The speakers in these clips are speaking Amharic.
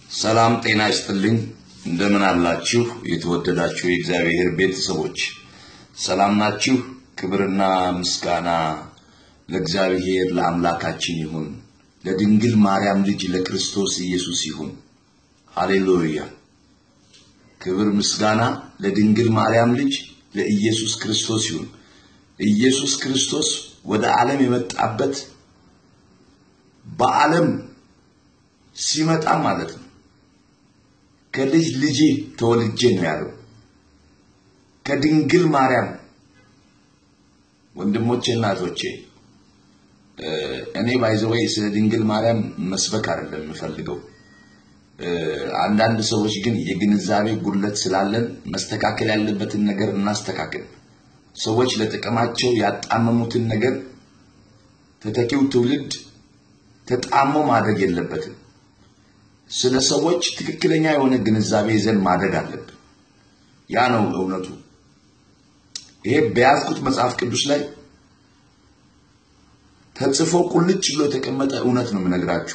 ሰላም ጤና ይስጥልኝ። እንደምን አላችሁ? የተወደዳችሁ የእግዚአብሔር ቤተሰቦች ሰላም ናችሁ? ክብርና ምስጋና ለእግዚአብሔር ለአምላካችን ይሁን፣ ለድንግል ማርያም ልጅ ለክርስቶስ ኢየሱስ ይሁን። ሃሌሉያ! ክብር ምስጋና ለድንግል ማርያም ልጅ ለኢየሱስ ክርስቶስ ይሁን። ኢየሱስ ክርስቶስ ወደ ዓለም የመጣበት በዓለም ሲመጣ ማለት ነው ከልጅ ልጄ ተወልጄ ነው ያለው። ከድንግል ማርያም ወንድሞቼ፣ እናቶቼ እኔ ባይዘወይ ስለ ድንግል ማርያም መስበክ አይደለም የምፈልገው። አንዳንድ ሰዎች ግን የግንዛቤ ጉድለት ስላለን መስተካከል ያለበትን ነገር እናስተካክል። ሰዎች ለጥቅማቸው ያጣመሙትን ነገር ተተኪው ትውልድ ተጣሞ ማድረግ የለበትም። ስለ ሰዎች ትክክለኛ የሆነ ግንዛቤ ይዘን ማድረግ አለብን። ያ ነው እውነቱ። ይሄ በያዝኩት መጽሐፍ ቅዱስ ላይ ተጽፎ ቁልጭ ብሎ የተቀመጠ እውነት ነው የምነግራችሁ።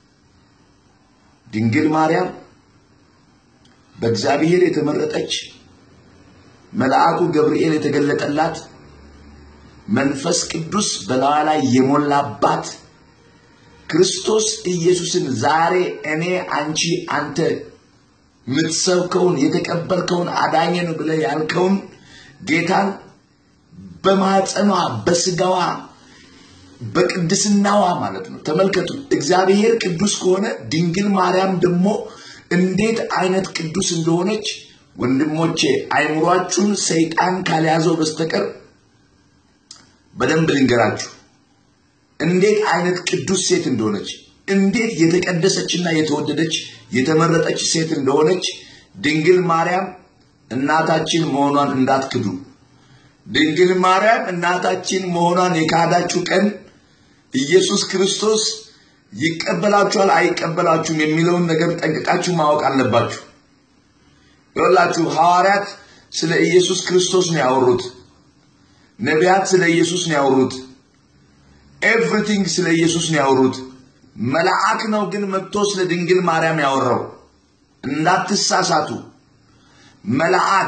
ድንግል ማርያም በእግዚአብሔር የተመረጠች መልአኩ ገብርኤል የተገለጠላት መንፈስ ቅዱስ በላዋ ላይ የሞላባት ክርስቶስ ኢየሱስን ዛሬ እኔ አንቺ አንተ የምትሰብከውን የተቀበልከውን አዳኘን ብለህ ያልከውን ጌታን በማፀኗ በስጋዋ በቅድስናዋ ማለት ነው። ተመልከቱ፣ እግዚአብሔር ቅዱስ ከሆነ ድንግል ማርያም ደግሞ እንዴት አይነት ቅዱስ እንደሆነች ወንድሞቼ፣ አይምሯችሁን ሰይጣን ካልያዘው በስተቀር በደንብ ልንገራችሁ እንዴት አይነት ቅዱስ ሴት እንደሆነች እንዴት የተቀደሰችና የተወደደች የተመረጠች ሴት እንደሆነች ድንግል ማርያም እናታችን መሆኗን እንዳትክዱ። ድንግል ማርያም እናታችን መሆኗን የካዳችሁ ቀን ኢየሱስ ክርስቶስ ይቀበላችኋል አይቀበላችሁም የሚለውን ነገር ጠንቅቃችሁ ማወቅ አለባችሁ። ይኸውላችሁ ሐዋርያት ስለ ኢየሱስ ክርስቶስ ነው ያወሩት። ነቢያት ስለ ኢየሱስ ነው ያወሩት። ኤቭሪቲንግ ስለ ኢየሱስ ነው ያወሩት። መልአክ ነው ግን መጥቶ ስለ ድንግል ማርያም ያወራው። እንዳትሳሳቱ። መልአክ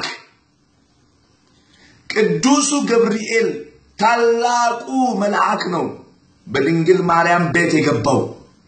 ቅዱሱ ገብርኤል ታላቁ መልአክ ነው በድንግል ማርያም ቤት የገባው።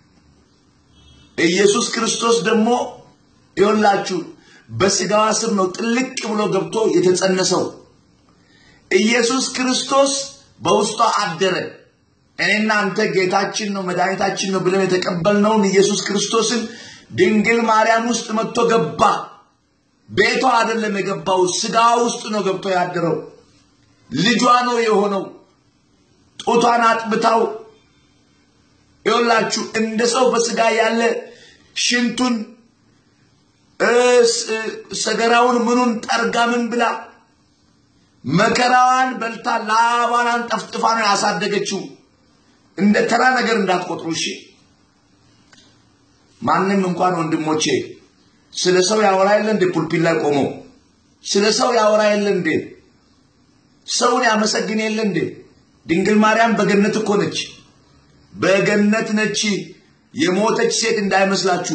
ኢየሱስ ክርስቶስ ደግሞ ይኸውላችሁ በስጋዋ ስር ነው ጥልቅ ብሎ ገብቶ የተጸነሰው። ኢየሱስ ክርስቶስ በውስጧ አደረ። እኔና አንተ ጌታችን ነው መድኃኒታችን ነው ብለን የተቀበልነውን ኢየሱስ ክርስቶስን ድንግል ማርያም ውስጥ መጥቶ ገባ። ቤቷ አይደለም የገባው፣ ስጋዋ ውስጥ ነው ገብቶ ያደረው። ልጇ ነው የሆነው። ጡቷን አጥብታው ይኸውላችሁ እንደ ሰው በስጋ ያለ ሽንቱን ሰገራውን ምኑን ጠርጋ ምን ብላ መከራዋን በልታ ላባዋን ጠፍጥፋ ነው ያሳደገችው። እንደ ተራ ነገር እንዳትቆጥሩ እሺ። ማንም እንኳን ወንድሞቼ ስለ ሰው ያወራ የለ እንዴ? ፑልፒት ላይ ቆሞ ስለ ሰው ያወራ የለ እንዴ? ሰውን ያመሰግን የለ እንዴ? ድንግል ማርያም በገነት እኮ ነች፣ በገነት ነች። የሞተች ሴት እንዳይመስላችሁ።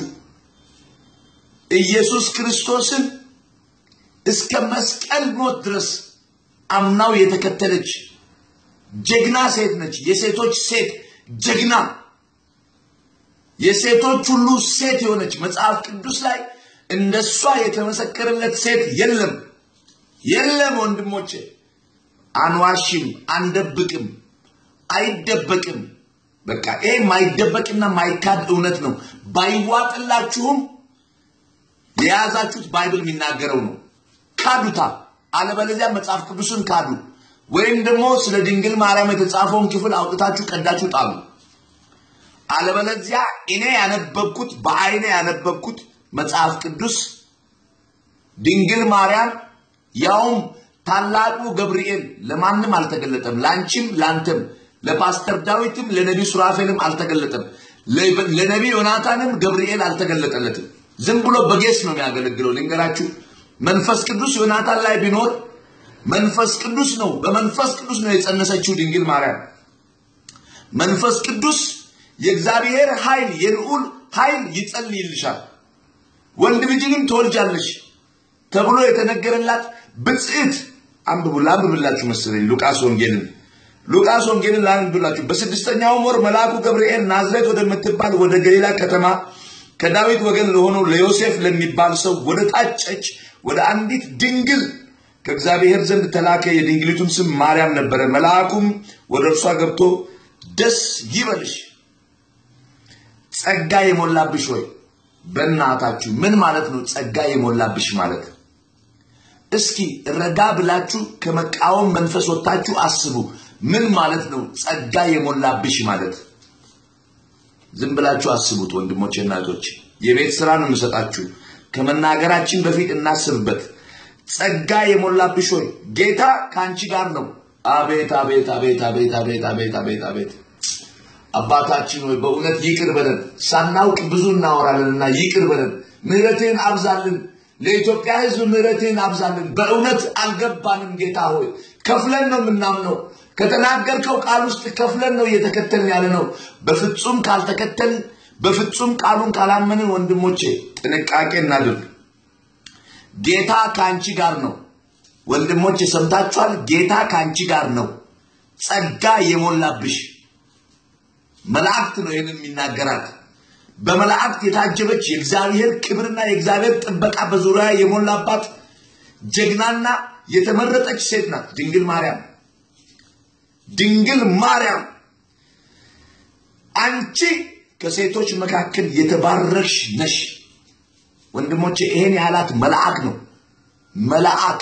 ኢየሱስ ክርስቶስን እስከ መስቀል ሞት ድረስ አምናው የተከተለች ጀግና ሴት ነች። የሴቶች ሴት ጀግና፣ የሴቶች ሁሉ ሴት የሆነች መጽሐፍ ቅዱስ ላይ እንደሷ የተመሰከረለት ሴት የለም፣ የለም። ወንድሞቼ አንዋሽም፣ አንደብቅም፣ አይደበቅም። በቃ ይሄ ማይደበቅና ማይካድ እውነት ነው። ባይዋጥላችሁም የያዛችሁት ባይብል የሚናገረው ነው። ካዱታ፣ አለበለዚያ መጽሐፍ ቅዱስን ካዱ። ወይም ደግሞ ስለ ድንግል ማርያም የተጻፈውን ክፍል አውጥታችሁ ቀዳችሁ ጣሉ። አለበለዚያ እኔ ያነበብኩት በአይኔ ያነበብኩት መጽሐፍ ቅዱስ ድንግል ማርያም ያውም ታላቁ ገብርኤል ለማንም አልተገለጠም፣ ላንቺም ላንተም፣ ለፓስተር ዳዊትም ለነቢይ ሱራፌልም አልተገለጠም፣ ለነቢይ ዮናታንም ገብርኤል አልተገለጠለትም። ዝም ብሎ በጌስ ነው የሚያገለግለው። ልንገራችሁ መንፈስ ቅዱስ ዮናታን ላይ ቢኖር መንፈስ ቅዱስ ነው። በመንፈስ ቅዱስ ነው የጸነሰችው ድንግል ማርያም። መንፈስ ቅዱስ የእግዚአብሔር ኃይል የልዑል ኃይል ይጸልይልሻል። ወንድ ልጅንም ትወልጃለሽ ተብሎ የተነገረላት ብጽዕት አንብቡ ላንብብላችሁ መሰለኝ ሉቃስ ወንጌልን ሉቃስ ወንጌልን ላንብብላችሁ በስድስተኛውም ወር መልአኩ ገብርኤል ናዝሬት ወደምትባል ወደ ገሊላ ከተማ ከዳዊት ወገን ለሆነው ለዮሴፍ ለሚባል ሰው ወደ ታጨች ወደ አንዲት ድንግል ከእግዚአብሔር ዘንድ ተላከ የድንግሊቱም ስም ማርያም ነበረ መልአኩም ወደ እርሷ ገብቶ ደስ ይበልሽ ጸጋ የሞላብሽ ሆይ በእናታችሁ ምን ማለት ነው ጸጋ የሞላብሽ ማለት እስኪ ረጋ ብላችሁ ከመቃወም መንፈስ ወጥታችሁ አስቡ ምን ማለት ነው ጸጋ የሞላብሽ ማለት ዝም ብላችሁ አስቡት ወንድሞቼ እናቶች የቤት ስራ ነው የምሰጣችሁ ከመናገራችን በፊት እናስብበት ጸጋ የሞላብሽ ሆይ ጌታ ከአንቺ ጋር ነው አቤት አቤት አቤት አቤት አቤት አቤት አቤት አቤት አባታችን ሆይ በእውነት ይቅር በለን ሳናውቅ ብዙ እናወራለንና ይቅር በለን ምህረትህን አብዛልን ለኢትዮጵያ ህዝብ ምህረትህን አብዛልን በእውነት አልገባንም ጌታ ሆይ ከፍለን ነው የምናምነው ከተናገርከው ቃል ውስጥ ከፍለን ነው እየተከተልን ያለ ነው በፍጹም ካልተከተልን በፍጹም ቃሉን ካላመንን ወንድሞቼ ጥንቃቄ እናድርግ ጌታ ከአንቺ ጋር ነው ወንድሞቼ ሰምታችኋል ጌታ ከአንቺ ጋር ነው ጸጋ የሞላብሽ መላእክት ነው ይህንን የሚናገራት በመላእክት የታጀበች የእግዚአብሔር ክብርና የእግዚአብሔር ጥበቃ በዙሪያ የሞላባት ጀግናና የተመረጠች ሴት ናት ድንግል ማርያም ድንግል ማርያም አንቺ ከሴቶች መካከል የተባረክሽ ነሽ ወንድሞቼ ይሄን ያላት መልአክ ነው መልአክ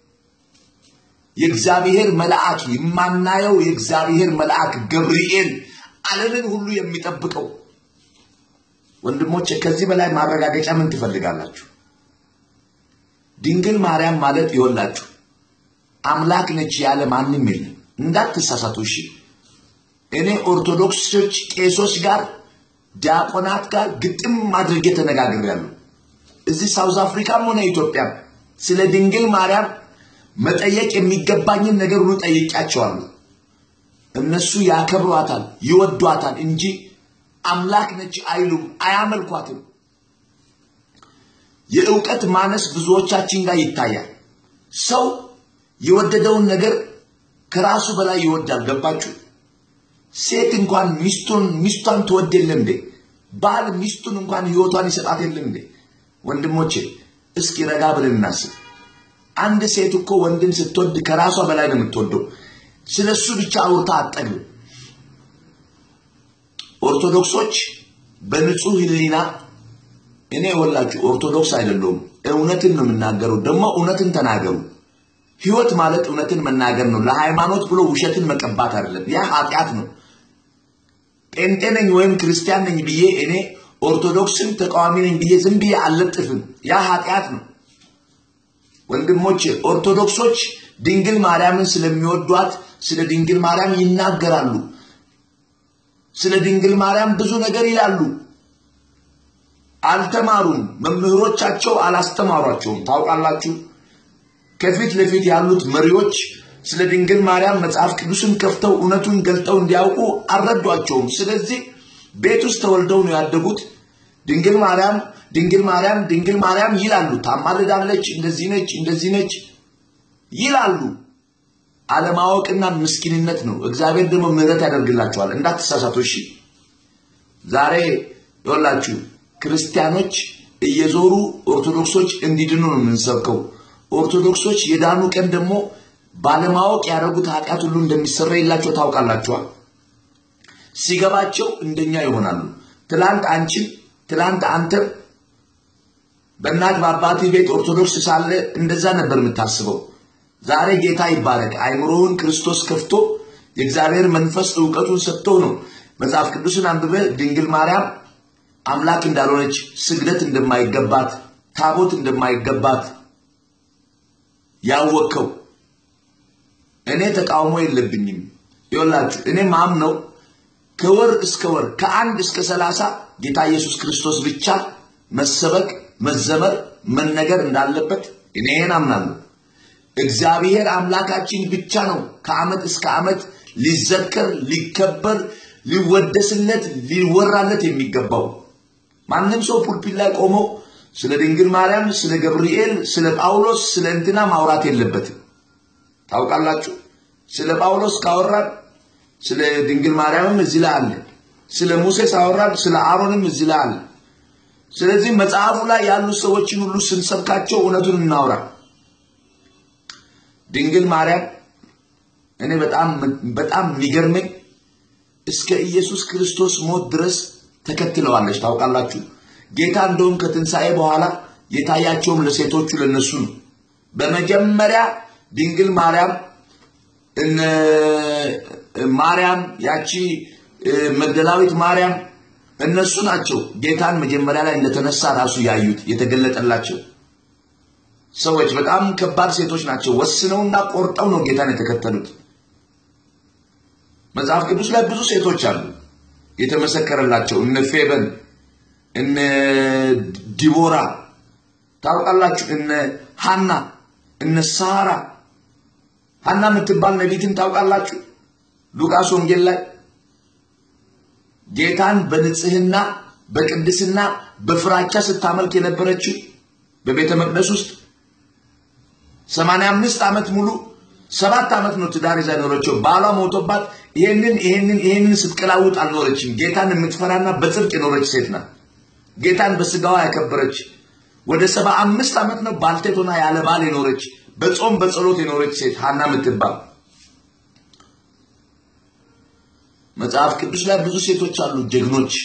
የእግዚአብሔር መልአክ የማናየው የእግዚአብሔር መልአክ ገብርኤል ዓለምን ሁሉ የሚጠብቀው ወንድሞቼ ከዚህ በላይ ማረጋገጫ ምን ትፈልጋላችሁ ድንግል ማርያም ማለት ይወላችሁ አምላክ ነች ያለ ማንም የለም እንዳትሳሳቱ እሺ እኔ ኦርቶዶክሶች ቄሶች ጋር ዲያቆናት ጋር ግጥም አድርጌ ተነጋግሬያለሁ እዚህ ሳውዝ አፍሪካም ሆነ ኢትዮጵያ ስለ ድንግል ማርያም መጠየቅ የሚገባኝን ነገር ሁሉ ጠይቂያቸዋለሁ እነሱ ያከብሯታል ይወዷታል እንጂ አምላክ ነች አይሉም አያመልኳትም የእውቀት ማነስ ብዙዎቻችን ጋር ይታያል ሰው የወደደውን ነገር ከራሱ በላይ ይወዳል ገባችሁ ሴት እንኳን ሚስቱን ሚስቷን ትወድ የለም እንዴ ባል ሚስቱን እንኳን ህይወቷን ይሰጣት የለም እንዴ ወንድሞቼ እስኪ ረጋ ብለን እናስብ አንድ ሴት እኮ ወንድን ስትወድ ከራሷ በላይ ነው የምትወደው ስለ እሱ ብቻ አውርታ አጠግብ ኦርቶዶክሶች በንጹህ ህሊና እኔ ወላችሁ ኦርቶዶክስ አይደለሁም እውነትን ነው የምናገረው ደግሞ እውነትን ተናገሩ ህይወት ማለት እውነትን መናገር ነው ለሃይማኖት ብሎ ውሸትን መቀባት አይደለም ያ ኃጢአት ነው ጴንጤ ነኝ ወይም ክርስቲያን ነኝ ብዬ እኔ ኦርቶዶክስን ተቃዋሚ ነኝ ብዬ ዝም ብዬ አልለጥፍም ያ ኃጢአት ነው ወንድሞች ኦርቶዶክሶች ድንግል ማርያምን ስለሚወዷት ስለ ድንግል ማርያም ይናገራሉ ስለ ድንግል ማርያም ብዙ ነገር ይላሉ አልተማሩም መምህሮቻቸው አላስተማሯቸውም ታውቃላችሁ ከፊት ለፊት ያሉት መሪዎች ስለ ድንግል ማርያም መጽሐፍ ቅዱስን ከፍተው እውነቱን ገልጠው እንዲያውቁ አልረዷቸውም ስለዚህ ቤት ውስጥ ተወልደው ነው ያደጉት ድንግል ማርያም ድንግል ማርያም ድንግል ማርያም ይላሉ ታማልዳለች እንደዚህ ነች እንደዚህ ነች ይላሉ አለማወቅና ምስኪንነት ነው እግዚአብሔር ደግሞ ምህረት ያደርግላቸዋል እንዳትሳሳቱ እሺ ዛሬ ይወላችሁ ክርስቲያኖች እየዞሩ ኦርቶዶክሶች እንዲድኑ ነው የምንሰብከው ኦርቶዶክሶች የዳኑ ቀን ደግሞ ባለማወቅ ያደረጉት ኃጢአት ሁሉ እንደሚሰራ የላቸው ታውቃላችኋል ሲገባቸው እንደኛ ይሆናሉ ትላንት አንቺም ትላንት አንተም በእናት በአባት ቤት ኦርቶዶክስ ሳለ እንደዛ ነበር የምታስበው ዛሬ ጌታ ይባረክ አይምሮውን ክርስቶስ ከፍቶ የእግዚአብሔር መንፈስ እውቀቱን ሰጥቶ ነው መጽሐፍ ቅዱስን አንብበ ድንግል ማርያም አምላክ እንዳልሆነች ስግደት እንደማይገባት ታቦት እንደማይገባት ያወቅከው እኔ ተቃውሞ የለብኝም ይወላችሁ እኔ ማም ነው ከወር እስከ ወር ከአንድ እስከ ሰላሳ ጌታ ኢየሱስ ክርስቶስ ብቻ መሰበክ መዘመር መነገር እንዳለበት እኔ ይህን አምናለሁ እግዚአብሔር አምላካችን ብቻ ነው ከአመት እስከ አመት ሊዘከር ሊከበር ሊወደስለት ሊወራለት የሚገባው ማንም ሰው ፑልፒት ላይ ቆሞ ስለ ድንግል ማርያም፣ ስለ ገብርኤል፣ ስለ ጳውሎስ፣ ስለ እንትና ማውራት የለበትም። ታውቃላችሁ። ስለ ጳውሎስ ካወራን ስለ ድንግል ማርያምም እዚህ ላይ አለ። ስለ ሙሴ ሳወራን ስለ አሮንም እዚህ ላይ አለ። ስለዚህ መጽሐፉ ላይ ያሉ ሰዎችን ሁሉ ስንሰብካቸው እውነቱን እናውራ። ድንግል ማርያም እኔ በጣም በጣም የሚገርመኝ እስከ ኢየሱስ ክርስቶስ ሞት ድረስ ተከትለዋለች። ታውቃላችሁ ጌታ እንደውም ከትንሣኤ በኋላ የታያቸውም ለሴቶቹ ለነሱ ነው። በመጀመሪያ ድንግል ማርያም እነ ማርያም ያቺ መግደላዊት ማርያም እነሱ ናቸው ጌታን መጀመሪያ ላይ እንደተነሳ ራሱ ያዩት የተገለጠላቸው ሰዎች በጣም ከባድ ሴቶች ናቸው። ወስነውና ቆርጠው ነው ጌታን የተከተሉት። መጽሐፍ ቅዱስ ላይ ብዙ ሴቶች አሉ የተመሰከረላቸው እነ ፌበን እነ ዲቦራ ታውቃላችሁ፣ እነ ሀና እነ ሳራ ሀና የምትባል ነቢትን ታውቃላችሁ። ሉቃስ ወንጌል ላይ ጌታን በንጽህና በቅድስና በፍራቻ ስታመልክ የነበረችው በቤተ መቅደስ ውስጥ ሰማንያ አምስት ዓመት ሙሉ ሰባት ዓመት ነው ትዳር ይዛ ኖረችው። ባሏ ሞቶባት ይሄንን ይሄንን ይሄንን ስትቀላውጥ አልኖረችም። ጌታን የምትፈራና በጽድቅ የኖረች ሴት ናት። ጌታን በስጋዋ ያከበረች ወደ ሰባ አምስት ዓመት ነው ባልቴት ሆና ያለ ባል የኖረች በጾም በጸሎት የኖረች ሴት ሀና የምትባል መጽሐፍ ቅዱስ ላይ ብዙ ሴቶች አሉ ጀግኖች።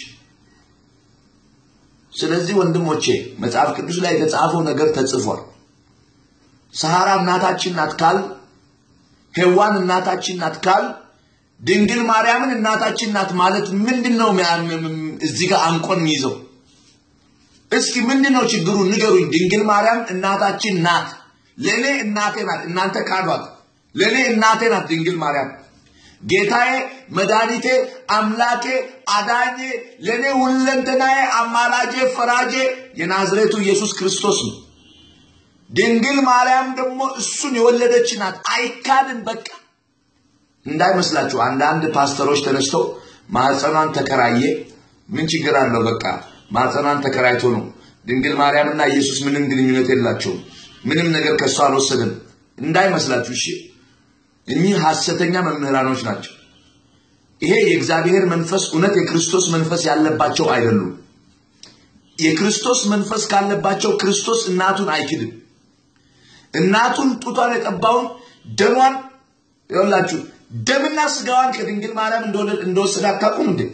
ስለዚህ ወንድሞቼ መጽሐፍ ቅዱስ ላይ የተጻፈው ነገር ተጽፏል። ሰሃራ እናታችን ናት ካል፣ ሔዋን እናታችን ናት ካል፣ ድንግል ማርያምን እናታችን ናት ማለት ምንድን ነው? እዚህ ጋር አንቆን ይዘው እስኪ ምንድን ነው ችግሩ ንገሩኝ። ድንግል ማርያም እናታችን ናት፣ ለእኔ እናቴ ናት። እናንተ ካዷት። ለእኔ እናቴ ናት ድንግል ማርያም ጌታዬ፣ መድኃኒቴ፣ አምላኬ፣ አዳኜ፣ ለእኔ ሁለንተናዬ፣ አማላጄ፣ ፈራጄ የናዝሬቱ ኢየሱስ ክርስቶስ ነው። ድንግል ማርያም ደግሞ እሱን የወለደች ናት። አይካድም። በቃ እንዳይመስላችሁ አንዳንድ ፓስተሮች ተነስተው ማህፀኗን ተከራየ፣ ምን ችግር አለው? በቃ ማህፀኗን ተከራይቶ ነው። ድንግል ማርያምና ኢየሱስ ምንም ግንኙነት የላቸውም። ምንም ነገር ከእሷ አልወሰደም። እንዳይመስላችሁ እሺ። እኚህ ሐሰተኛ መምህራኖች ናቸው። ይሄ የእግዚአብሔር መንፈስ እውነት የክርስቶስ መንፈስ ያለባቸው አይደሉም። የክርስቶስ መንፈስ ካለባቸው ክርስቶስ እናቱን አይክድም። እናቱን ጡቷን የጠባውን ደሟን ይኸውላችሁ ደምና ስጋዋን ከድንግል ማርያም እንደወሰደ አታውቁም እንዴ?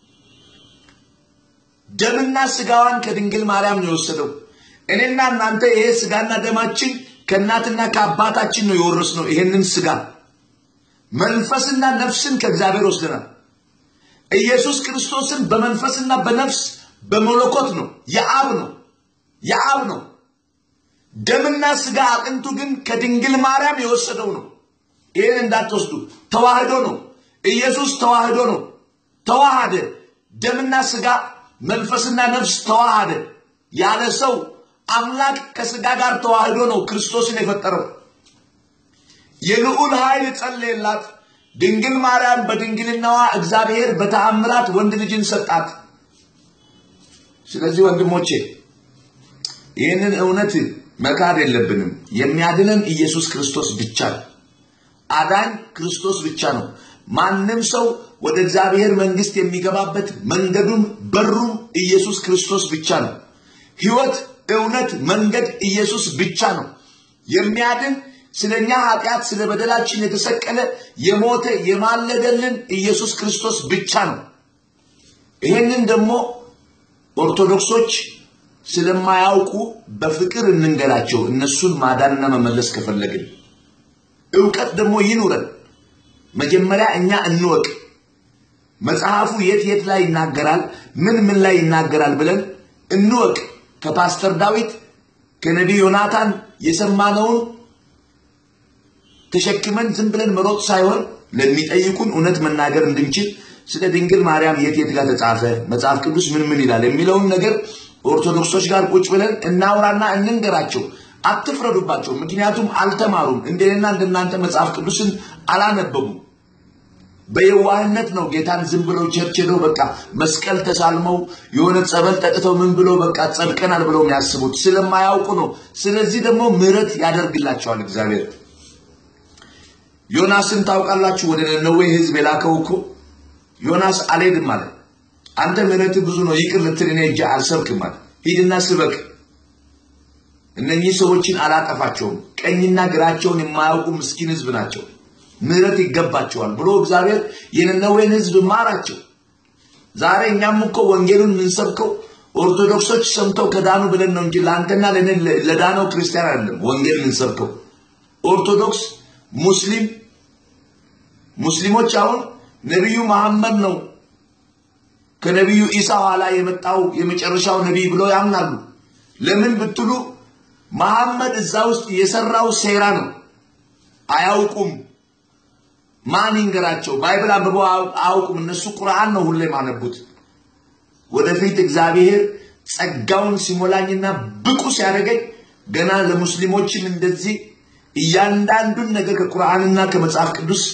ደምና ስጋዋን ከድንግል ማርያም ነው የወሰደው። እኔና እናንተ ይሄ ስጋና ደማችን ከእናትና ከአባታችን ነው የወረስነው። ይሄንን ስጋ መንፈስና ነፍስን ከእግዚአብሔር ወስደናል። ኢየሱስ ክርስቶስን በመንፈስና በነፍስ በመለኮት ነው፣ የአብ ነው፣ የአብ ነው። ደምና ስጋ አጥንቱ ግን ከድንግል ማርያም የወሰደው ነው። ይህን እንዳትወስዱ። ተዋህዶ ነው። ኢየሱስ ተዋህዶ ነው። ተዋሃደ። ደምና ስጋ መንፈስና ነፍስ ተዋሃደ። ያለ ሰው አምላክ ከስጋ ጋር ተዋህዶ ነው ክርስቶስን የፈጠረው። የልዑል ኃይል ጸለየላት። ድንግል ማርያም በድንግልናዋ እግዚአብሔር በተአምራት ወንድ ልጅን ሰጣት። ስለዚህ ወንድሞቼ ይህንን እውነት መካድ የለብንም። የሚያድነን ኢየሱስ ክርስቶስ ብቻ ነው። አዳኝ ክርስቶስ ብቻ ነው። ማንም ሰው ወደ እግዚአብሔር መንግስት የሚገባበት መንገዱም በሩም ኢየሱስ ክርስቶስ ብቻ ነው። ሕይወት፣ እውነት፣ መንገድ ኢየሱስ ብቻ ነው። የሚያድን ስለኛ ኃጢአት ስለ በደላችን የተሰቀለ የሞተ የማለደልን ኢየሱስ ክርስቶስ ብቻ ነው። ይሄንን ደግሞ ኦርቶዶክሶች ስለማያውቁ በፍቅር እንንገራቸው። እነሱን ማዳንና መመለስ ከፈለግን እውቀት ደግሞ ይኑረን። መጀመሪያ እኛ እንወቅ። መጽሐፉ የት የት ላይ ይናገራል፣ ምን ምን ላይ ይናገራል ብለን እንወቅ። ከፓስተር ዳዊት ከነቢይ ዮናታን የሰማነውን ተሸክመን ዝም ብለን መሮጥ ሳይሆን ለሚጠይቁን እውነት መናገር እንድንችል ስለ ድንግል ማርያም የት የት ጋር ተጻፈ፣ መጽሐፍ ቅዱስ ምን ምን ይላል የሚለውን ነገር ኦርቶዶክሶች ጋር ቁጭ ብለን እናውራና እንንገራቸው። አትፍረዱባቸው። ምክንያቱም አልተማሩም። እንደኔና እንደናንተ መጽሐፍ ቅዱስን አላነበቡም። በየዋህነት ነው ጌታን ዝም ብለው ቸርች ሄደው በቃ መስቀል ተሳልመው የሆነ ጸበል ጠጥተው ምን ብለው በቃ ጸድቀናል ብለው የሚያስቡት ስለማያውቁ ነው። ስለዚህ ደግሞ ምሕረት ያደርግላቸዋል እግዚአብሔር። ዮናስን ታውቃላችሁ? ወደ ነነዌ ህዝብ የላከው እኮ ዮናስ አልሄድም አለ። አንተ ምሕረት ብዙ ነው ይቅር ልትል እኔ እጄ አልሰብክም አለ። ሂድና ስበክ። እነኚህ ሰዎችን አላጠፋቸውም፣ ቀኝና ግራቸውን የማያውቁ ምስኪን ህዝብ ናቸው፣ ምሕረት ይገባቸዋል ብሎ እግዚአብሔር የነነዌን ህዝብ ማራቸው። ዛሬ እኛም እኮ ወንጌሉን የምንሰብከው ኦርቶዶክሶች ሰምተው ከዳኑ ብለን ነው እንጂ ለአንተና ለእኔ ለዳነው ክርስቲያን አይደለም ወንጌል የምንሰብከው። ኦርቶዶክስ፣ ሙስሊም ሙስሊሞች አሁን ነቢዩ መሐመድ ነው ከነቢዩ ኢሳ ኋላ የመጣው የመጨረሻው ነቢይ ብለው ያምናሉ። ለምን ብትሉ መሐመድ እዛ ውስጥ የሰራው ሴራ ነው። አያውቁም። ማን ይንገራቸው? ባይብል አንብበው አያውቁም። እነሱ ቁርአን ነው ሁሌ ማነቡት። ወደፊት እግዚአብሔር ጸጋውን ሲሞላኝና ብቁ ሲያደርገኝ ገና ለሙስሊሞችን እንደዚህ እያንዳንዱን ነገር ከቁርአንና ከመጽሐፍ ቅዱስ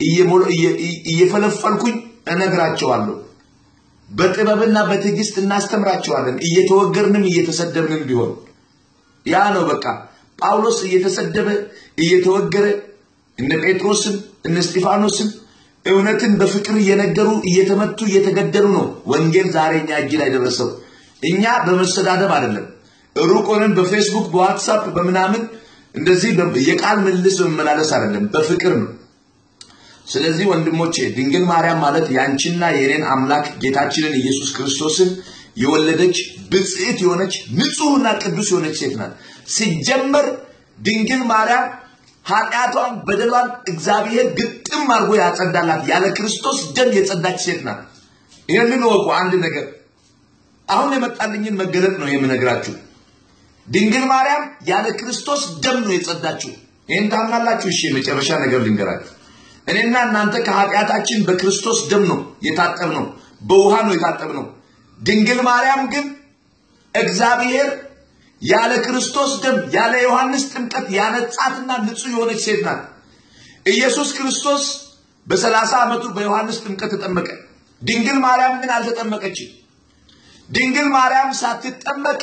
እየፈለፈልኩኝ እነግራቸዋለሁ። በጥበብና በትዕግስት እናስተምራቸዋለን። እየተወገርንም እየተሰደብንም ቢሆን ያ ነው በቃ። ጳውሎስ እየተሰደበ እየተወገረ እነ ጴጥሮስም እነ እስጢፋኖስም እውነትን በፍቅር እየነገሩ እየተመቱ እየተገደሉ ነው ወንጌል ዛሬ እኛ እጅ ላይ ደረሰው። እኛ በመሰዳደብ አይደለም፣ ሩቅ ሆነን በፌስቡክ በዋትሳፕ በምናምን እንደዚህ የቃል ምልልስ በመመላለስ አይደለም፣ በፍቅር ነው። ስለዚህ ወንድሞቼ ድንግል ማርያም ማለት ያንቺና የኔን አምላክ ጌታችንን ኢየሱስ ክርስቶስን የወለደች ብጽዕት የሆነች ንጹሕና ቅዱስ የሆነች ሴት ናት። ሲጀመር ድንግል ማርያም ኃጢአቷን በደሏን እግዚአብሔር ግጥም አድርጎ ያጸዳላት ያለ ክርስቶስ ደም የጸዳች ሴት ናት። ይህንን ወቁ። አንድ ነገር አሁን የመጣልኝን መገለጥ ነው የምነግራችሁ። ድንግል ማርያም ያለ ክርስቶስ ደም ነው የጸዳችው። ይህን ታምናላችሁ? እሺ፣ የመጨረሻ ነገር ልንገራችሁ። እኔና እናንተ ከኃጢአታችን በክርስቶስ ደም ነው የታጠብነው፣ በውሃ ነው የታጠብነው። ድንግል ማርያም ግን እግዚአብሔር ያለ ክርስቶስ ደም ያለ ዮሐንስ ጥምቀት ያነጻትና ንጹሕ የሆነች ሴት ናት። ኢየሱስ ክርስቶስ በሰላሳ ዓመቱ በዮሐንስ ጥምቀት ተጠመቀ። ድንግል ማርያም ግን አልተጠመቀችም። ድንግል ማርያም ሳትጠመቅ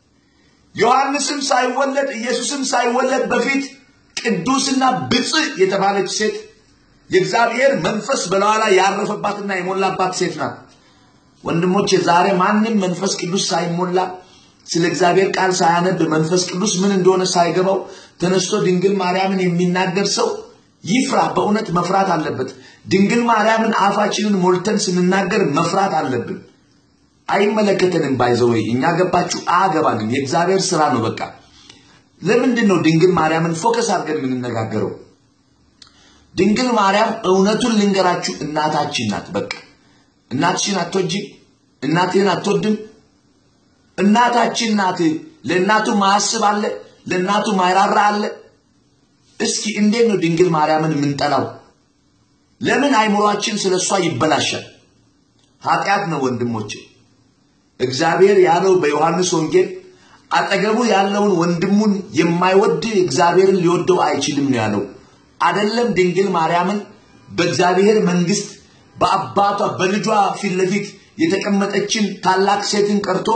ዮሐንስም ሳይወለድ ኢየሱስም ሳይወለድ በፊት ቅዱስና ብፅዕ የተባለች ሴት የእግዚአብሔር መንፈስ በላዋ ላይ ያረፈባትና የሞላባት ሴት ናት። ወንድሞቼ ዛሬ ማንም መንፈስ ቅዱስ ሳይሞላ ስለ እግዚአብሔር ቃል ሳያነብ መንፈስ ቅዱስ ምን እንደሆነ ሳይገባው ተነስቶ ድንግል ማርያምን የሚናገር ሰው ይፍራ። በእውነት መፍራት አለበት። ድንግል ማርያምን አፋችንን ሞልተን ስንናገር መፍራት አለብን። አይመለከተንም። ባይዘወይ እኛ ገባችሁ አገባንም። የእግዚአብሔር ስራ ነው። በቃ ለምንድን ነው ድንግል ማርያምን ፎከስ አድርገን የምንነጋገረው? ድንግል ማርያም እውነቱን ልንገራችሁ እናታችን ናት። በቃ እናትሽን አትወጂም? እናትህን አትወድም? እናታችን ናት። ለእናቱ ማያስብ አለ? ለእናቱ ማይራራ አለ? እስኪ እንዴት ነው ድንግል ማርያምን የምንጠላው? ለምን አይምሯችን ስለ እሷ ይበላሻል? ኃጢአት ነው ወንድሞቼ። እግዚአብሔር ያለው በዮሐንስ ወንጌል አጠገቡ ያለውን ወንድሙን የማይወድ እግዚአብሔርን ሊወደው አይችልም ነው ያለው። አደለም ድንግል ማርያምን በእግዚአብሔር መንግስት በአባቷ በልጇ ፊት ለፊት የተቀመጠችን ታላቅ ሴትን ቀርቶ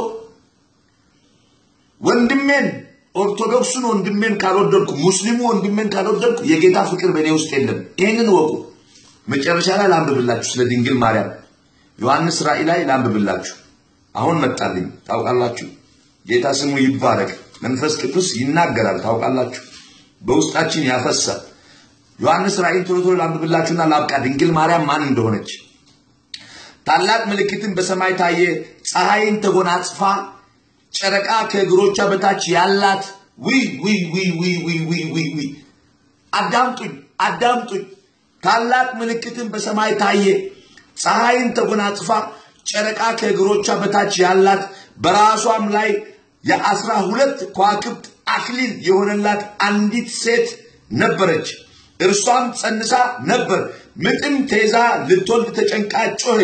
ወንድሜን ኦርቶዶክሱን ወንድሜን ካልወደድኩ ሙስሊሙ ወንድሜን ካልወደድኩ የጌታ ፍቅር በእኔ ውስጥ የለም። ይህንን ወቁ። መጨረሻ ላይ ላንብብላችሁ ስለ ድንግል ማርያም ዮሐንስ ራእይ ላይ ላንብብላችሁ። አሁን መጣልኝ። ታውቃላችሁ፣ ጌታ ስሙ ይባረክ። መንፈስ ቅዱስ ይናገራል። ታውቃላችሁ፣ በውስጣችን ያፈሳል። ዮሐንስ ራእይን ቶሎ ቶሎ ላንብብላችሁና ላብቃ። ድንግል ማርያም ማን እንደሆነች ታላቅ ምልክትን በሰማይ ታየ። ፀሐይን ተጎናጽፋ ጨረቃ ከእግሮቿ በታች ያላት ዊ ዊ ዊ ዊ ዊ ዊ ዊ ዊ አዳምጡኝ፣ አዳምጡኝ። ታላቅ ምልክትን በሰማይ ታየ። ፀሐይን ተጎናጽፋ ጨረቃ ከእግሮቿ በታች ያላት በራሷም ላይ የአስራ ሁለት ከዋክብት አክሊል የሆነላት አንዲት ሴት ነበረች። እርሷም ጸንሳ ነበር፣ ምጥም ተይዛ ልትወልድ ተጨንቃ ጮኸች።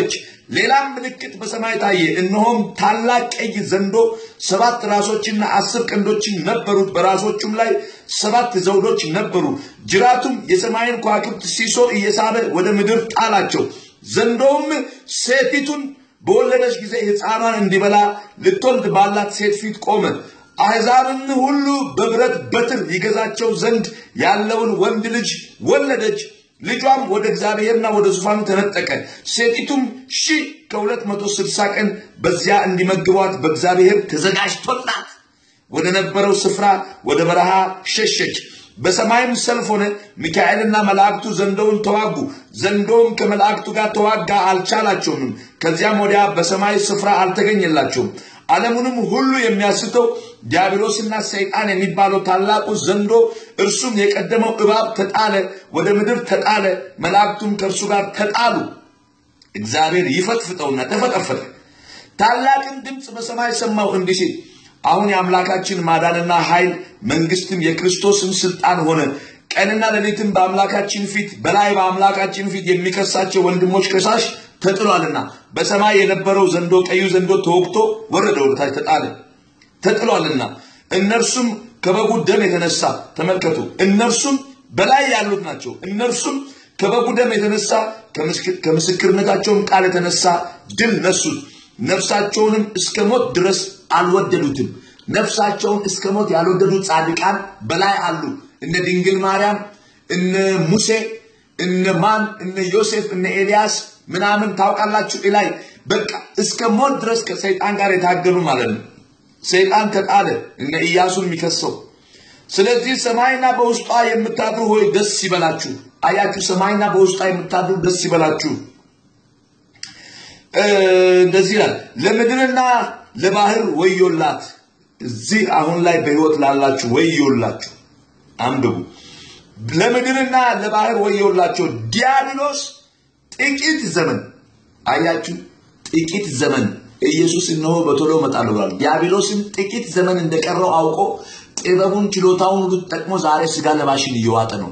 ሌላም ምልክት በሰማይ ታየ። እነሆም ታላቅ ቀይ ዘንዶ ሰባት ራሶችና አስር ቀንዶችን ነበሩት፣ በራሶቹም ላይ ሰባት ዘውዶች ነበሩ። ጅራቱም የሰማይን ከዋክብት ሲሶ እየሳበ ወደ ምድር ጣላቸው። ዘንዶውም ሴቲቱን በወለደች ጊዜ ሕፃኗን እንዲበላ ልትወልድ ባላት ሴት ፊት ቆመ። አሕዛብን ሁሉ በብረት በትር ይገዛቸው ዘንድ ያለውን ወንድ ልጅ ወለደች። ልጇም ወደ እግዚአብሔርና ወደ ዙፋኑ ተነጠቀ። ሴቲቱም ሺህ ከሁለት መቶ ስልሳ ቀን በዚያ እንዲመግቧት በእግዚአብሔር ተዘጋጅቶላት ወደ ነበረው ስፍራ ወደ በረሃ ሸሸች። በሰማይም ሰልፍ ሆነ። ሚካኤልና መላእክቱ ዘንዶውን ተዋጉ። ዘንዶውም ከመላእክቱ ጋር ተዋጋ፣ አልቻላቸውም። ከዚያም ወዲያ በሰማይ ስፍራ አልተገኘላቸውም። ዓለሙንም ሁሉ የሚያስተው ዲያብሎስና ሰይጣን የሚባለው ታላቁ ዘንዶ እርሱም የቀደመው እባብ ተጣለ፣ ወደ ምድር ተጣለ፣ መላእክቱም ከእርሱ ጋር ተጣሉ። እግዚአብሔር ይፈጥፍጠውና ተፈጠፈጠ። ታላቅን ድምፅ በሰማይ ሰማው እንዲህ ሲል አሁን የአምላካችን ማዳንና ኃይል መንግስትም የክርስቶስም ስልጣን ሆነ። ቀንና ሌሊትም በአምላካችን ፊት በላይ በአምላካችን ፊት የሚከሳቸው ወንድሞች ከሳሽ ተጥሏልና በሰማይ የነበረው ዘንዶ ቀዩ ዘንዶ ተወግቶ ወረደ፣ ወደታች ተጣለ ተጥሏልና እነርሱም ከበጉ ደም የተነሳ ተመልከቱ፣ እነርሱም በላይ ያሉት ናቸው። እነርሱም ከበጉ ደም የተነሳ ከምስክርነታቸውም ቃል የተነሳ ድል ነሱት። ነፍሳቸውንም እስከ ሞት ድረስ አልወደዱትም። ነፍሳቸውን እስከ ሞት ያልወደዱት ጻድቃን በላይ አሉ። እነ ድንግል ማርያም፣ እነ ሙሴ፣ እነ ማን፣ እነ ዮሴፍ፣ እነ ኤልያስ ምናምን ታውቃላችሁ። ላይ በቃ እስከ ሞት ድረስ ከሰይጣን ጋር የታገሉ ማለት ነው። ሰይጣን ተጣለ፣ እነ ኢያሱን የሚከሰው። ስለዚህ ሰማይና በውስጧ የምታድሩ ሆይ ደስ ይበላችሁ። አያችሁ፣ ሰማይና በውስጧ የምታድሩ ደስ ይበላችሁ። እንደዚህ ይላል፣ ለምድርና ለባህር ወዮላት። እዚህ አሁን ላይ በህይወት ላላችሁ ወዮላችሁ። አንብቡ። ለምድርና ለባህር ወዮላቸው። ዲያብሎስ ጥቂት ዘመን አያችሁ፣ ጥቂት ዘመን ኢየሱስ እነሆ በቶሎ እመጣለሁ ብሏል። ዲያብሎስም ጥቂት ዘመን እንደቀረው አውቆ ጥበቡን ችሎታውን ሁሉ ተጠቅሞ ዛሬ ስጋ ለባሽን እየዋጠ ነው።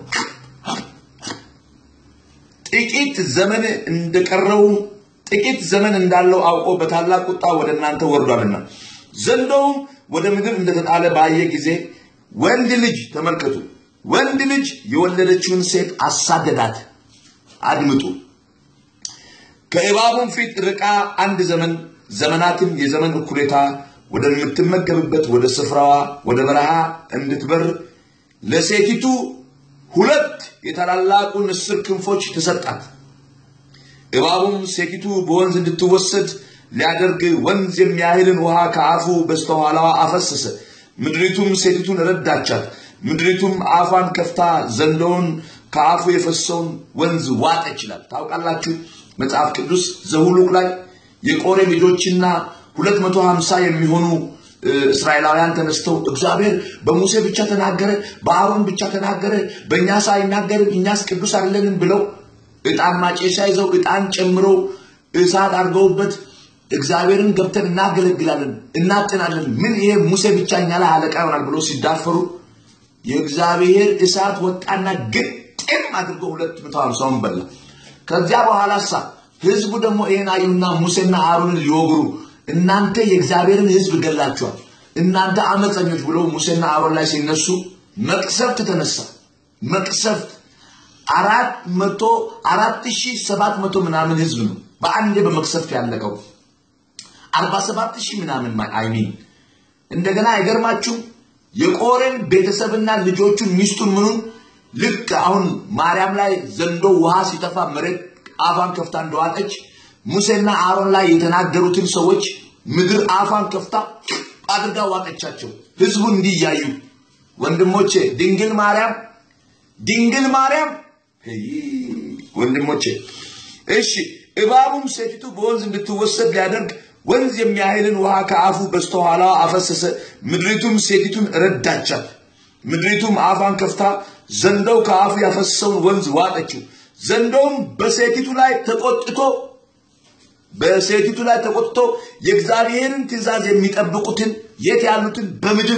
ጥቂት ዘመን እንደቀረው ጥቂት ዘመን እንዳለው አውቆ በታላቅ ቁጣ ወደ እናንተ ወርዷልና ዘንዶውም ወደ ምድር እንደተጣለ ባየ ጊዜ ወንድ ልጅ ተመልከቱ፣ ወንድ ልጅ የወለደችውን ሴት አሳደዳት። አድምጡ። ከእባቡም ፊት ርቃ አንድ ዘመን ዘመናትም የዘመን እኩሌታ ወደምትመገብበት ወደ ስፍራዋ ወደ በረሃ እንድትበር ለሴቲቱ ሁለት የታላላቁ ንስር ክንፎች ተሰጣት። እባቡም ሴቲቱ በወንዝ እንድትወሰድ ሊያደርግ ወንዝ የሚያህልን ውሃ ከአፉ በስተኋላዋ አፈሰሰ። ምድሪቱም ሴቲቱን ረዳቻት። ምድሪቱም አፏን ከፍታ ዘንዶውን ከአፉ የፈሰውን ወንዝ ዋጠ ይችላል። ታውቃላችሁ መጽሐፍ ቅዱስ ዘሁሉቅ ላይ የቆሬ ልጆችና ሁለት መቶ ሀምሳ የሚሆኑ እስራኤላውያን ተነስተው እግዚአብሔር በሙሴ ብቻ ተናገረ፣ በአሮን ብቻ ተናገረ፣ በእኛ ሳይናገርን እኛስ ቅዱስ አይደለንም ብለው ዕጣን ማጨሻ ይዘው ዕጣን ጨምረው እሳት አድርገውበት እግዚአብሔርን ገብተን እናገለግላለን እናጥናለን፣ ምን ይሄ ሙሴ ብቻ እኛ ላይ አለቃ ይሆናል ብሎ ሲዳፈሩ የእግዚአብሔር እሳት ወጣና ግጥም አድርጎ ሁለት መቶ ሀምሳውን በላ። ከዚያ በኋላ ሳ ህዝቡ ደግሞ ይህን አዩና ሙሴና አሮንን ሊወግሩ እናንተ የእግዚአብሔርን ህዝብ ገላችኋል፣ እናንተ አመፀኞች ብሎ ሙሴና አሮን ላይ ሲነሱ መቅሰፍት ተነሳ። መቅሰፍት አራት መቶ አራት ሺህ ሰባት መቶ ምናምን ህዝብ ነው በአንዴ በመቅሰፍት ያለቀው። አርባ ሰባት ሺህ ምናምን አይሚን እንደገና አይገርማችሁም? የቆሬን ቤተሰብና ልጆቹን ሚስቱን ምኑን ልክ አሁን ማርያም ላይ ዘንዶ ውሃ ሲጠፋ መሬት አፏን ከፍታ እንደዋጠች ሙሴና አሮን ላይ የተናገሩትን ሰዎች ምድር አፏን ከፍታ አድርጋ ዋጠቻቸው። ህዝቡ እንዲህ እያዩ ወንድሞቼ፣ ድንግል ማርያም ድንግል ማርያም ወንድሞቼ፣ እሺ እባቡም ሴቲቱ በወንዝ እንድትወሰድ ሊያደርግ ወንዝ የሚያህልን ውሃ ከአፉ በስተኋላ አፈሰሰ። ምድሪቱም ሴቲቱን ረዳቻት። ምድሪቱም አፏን ከፍታ ዘንዶው ከአፉ ያፈሰሰውን ወንዝ ዋጠችው። ዘንዶውም በሴቲቱ ላይ ተቆጥቶ በሴቲቱ ላይ ተቆጥቶ የእግዚአብሔርን ትእዛዝ የሚጠብቁትን የት ያሉትን በምድር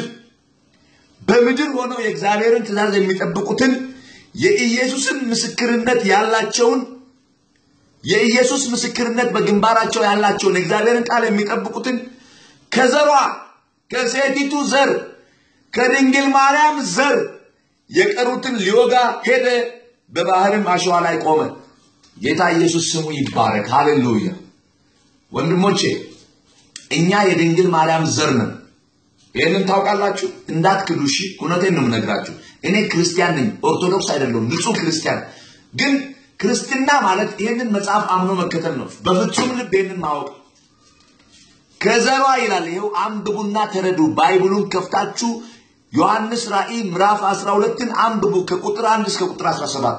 በምድር ሆነው የእግዚአብሔርን ትእዛዝ የሚጠብቁትን የኢየሱስን ምስክርነት ያላቸውን የኢየሱስ ምስክርነት በግንባራቸው ያላቸውን የእግዚአብሔርን ቃል የሚጠብቁትን ከዘሯ ከሴቲቱ ዘር ከድንግል ማርያም ዘር የቀሩትን ሊወጋ ሄደ። በባህርም አሸዋ ላይ ቆመ። ጌታ ኢየሱስ ስሙ ይባረክ። ሃሌሉያ። ወንድሞቼ እኛ የድንግል ማርያም ዘር ነን። ይህንን ታውቃላችሁ። እንዳትክዱ። እሺ፣ እውነቴን ነው የምነግራችሁ። እኔ ክርስቲያን ነኝ፣ ኦርቶዶክስ አይደለሁም፣ ንጹህ ክርስቲያን። ግን ክርስትና ማለት ይህንን መጽሐፍ አምኖ መከተል ነው። በፍጹም ልብ ይህንን ማወቅ ከዘሯ ይላል። ይኸው አንብቡና ተረዱ። ባይብሉን ከፍታችሁ ዮሐንስ ራእይ ምዕራፍ 12ን አንብቡ ከቁጥር 1 እስከ ቁጥር 17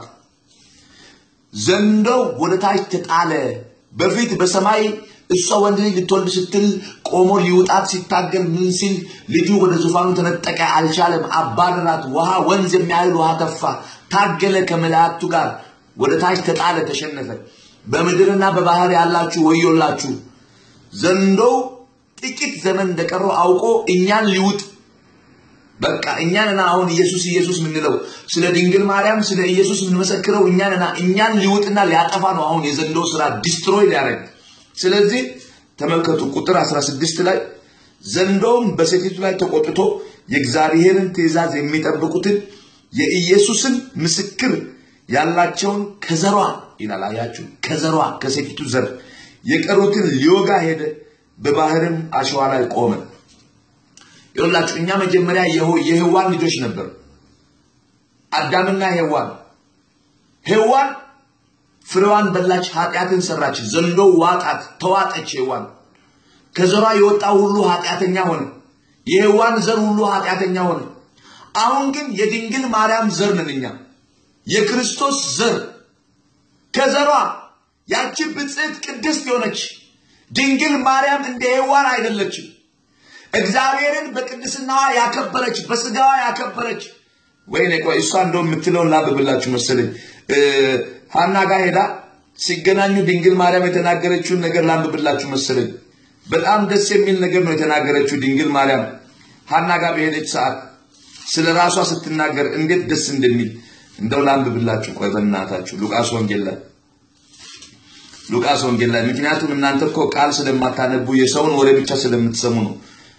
ዘንዶው ወደ ታች ተጣለ። በፊት በሰማይ እሷ ወንድ ልጅ ልትወልድ ስትል ቆሞ ሊውጣት ሲታገል ምን ሲል ልጁ ወደ ዙፋኑ ተነጠቀ፣ አልቻለም። አባረራት። ውሃ ወንዝ የሚያህል ውሃ ተፋ፣ ታገለ ከመላእክቱ ጋር ወደ ታች ተጣለ፣ ተሸነፈ። በምድርና በባህር ያላችሁ ወዮላችሁ። ዘንዶው ጥቂት ዘመን እንደቀረው አውቆ እኛን ሊውጥ በቃ እኛንና አሁን ኢየሱስ ኢየሱስ የምንለው ስለ ድንግል ማርያም ስለ ኢየሱስ የምንመሰክረው እኛንና እኛን ሊውጥና ሊያጠፋ ነው። አሁን የዘንዶ ስራ ዲስትሮይ ሊያደርግ። ስለዚህ ተመልከቱ ቁጥር 16 ላይ ዘንዶም በሴቲቱ ላይ ተቆጥቶ የእግዚአብሔርን ትእዛዝ የሚጠብቁትን የኢየሱስን ምስክር ያላቸውን ከዘሯ ይላል። አያችሁ፣ ከዘሯ ከሴቲቱ ዘር የቀሩትን ሊወጋ ሄደ። በባህርም አሸዋ ላይ ቆመ። ይኸውላችሁ እኛ መጀመሪያ የህዋን ልጆች ነበር። አዳምና ሔዋን ሔዋን ፍሬዋን በላች፣ ኃጢአትን ሰራች። ዘንዶ ዋጣት፣ ተዋጠች። ሔዋን ከዘሯ የወጣው ሁሉ ኃጢአተኛ ሆነ። የሔዋን ዘር ሁሉ ኃጢአተኛ ሆነ። አሁን ግን የድንግል ማርያም ዘር ነን እኛ የክርስቶስ ዘር ከዘሯ ያቺ ብጽዕት ቅድስት የሆነች ድንግል ማርያም እንደ ሔዋን አይደለችም። እግዚአብሔርን በቅድስናዋ ያከበረች በስጋዋ ያከበረች። ወይኔ ቆይ እሷ እንደው የምትለውን ላብብላችሁ መሰለኝ። ሀና ጋር ሄዳ ሲገናኙ ድንግል ማርያም የተናገረችውን ነገር ላንብብላችሁ መሰለኝ። በጣም ደስ የሚል ነገር ነው የተናገረችው ድንግል ማርያም ሀና ጋር በሄደች ሰዓት ስለ ራሷ ስትናገር እንዴት ደስ እንደሚል እንደው ላንብብላችሁ። ቆይ በእናታችሁ ሉቃስ ወንጌል ላይ ሉቃስ ወንጌል ላይ ምክንያቱም እናንተ እኮ ቃል ስለማታነቡ የሰውን ወሬ ብቻ ስለምትሰሙ ነው።